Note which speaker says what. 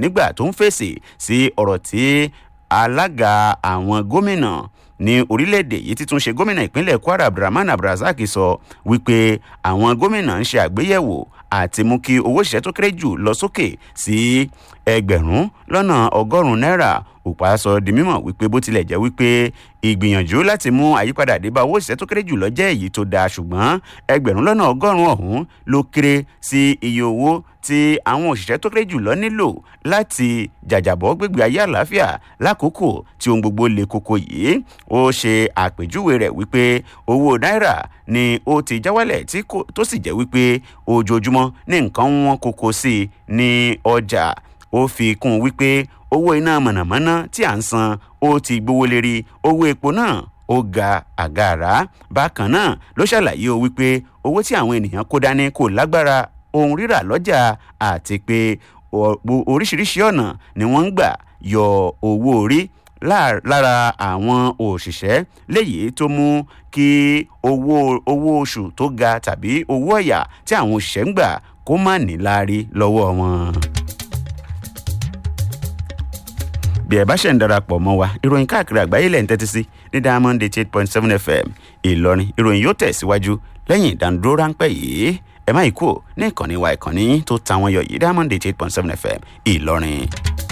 Speaker 1: nígbà tó ń fèsì sí ọ̀rọ̀ tí alága àwọn gómìnà ní orílẹ̀-èdè yìí títún ṣe gómìnà ìpínlẹ̀ kwara abdulrahman abdulrasaq sọ wípé àwọn gómìnà ń ṣe àgbéyẹ̀wò àti mú kí owó ìṣẹ́ tó kéré jù lọ sókè sí ẹgbẹ̀rún lọ́nà ọgọ́rùn-ún náírà òpá sọ di mímọ̀ wípé bó tilẹ̀ jẹ́ wípé ìgbìyànjú láti mú àyípadà dé bá owó ìṣẹ́ tó kéré jù lọ jẹ́ èyí tó dáa ṣùgbọ́n ẹgbẹ̀rún lọ́nà ọgọ́rùn-ún ọ̀hún ló kéré sí iye owó tí àwọn òṣìṣẹ́ tó kéré jù lọ nílò láti jàjàbọ́ gbégbé ayé àlàáfíà lákòókò tí ohun gbogbo le koko yìí ó ṣe àpèjúwe rẹ̀ wípé owó náírà ni ó ti já wálẹ̀ tó sì jẹ́ wípé ojoojúmọ́ ní nǹkan wọn koko sí i ní ọjà ó fi kún un wípé owó iná mọ̀nàmọ́ná tí à ń san ó ti gbówó lérí owó epo náà ó ga àgàrà bákan náà ló ṣàlàyé o wípé owó tí àwọn ènìyàn kó dání kò lágbára ohun rírà lọ́jà àti pé oríṣiríṣi ọ̀nà ni wọ́n ń gbà yọ owó orí lára àwọn òṣìṣẹ́ léyìí tó mú kí owó owó oṣù tó ga tàbí owó ọ̀yà tí àwọn òṣìṣẹ́ ń gbà kó má ní láárí lọ́wọ́ wọn. bí ẹ bá ṣe ń darapọ̀ mọ́ wa ìròyìn káàkiri àgbáyé lẹ́yìn tẹ́tí sí ní diamond eight point seven fm ìlọrin ìròyìn yóò tẹ̀síwájú lẹ́yìn ìdánudúró ráńpẹ́ yìí ẹ má yí kúrò ní ìkànnì wa ìkànnì tó ta wọn yọ yìí diamond eight point seven fm ìlọrin.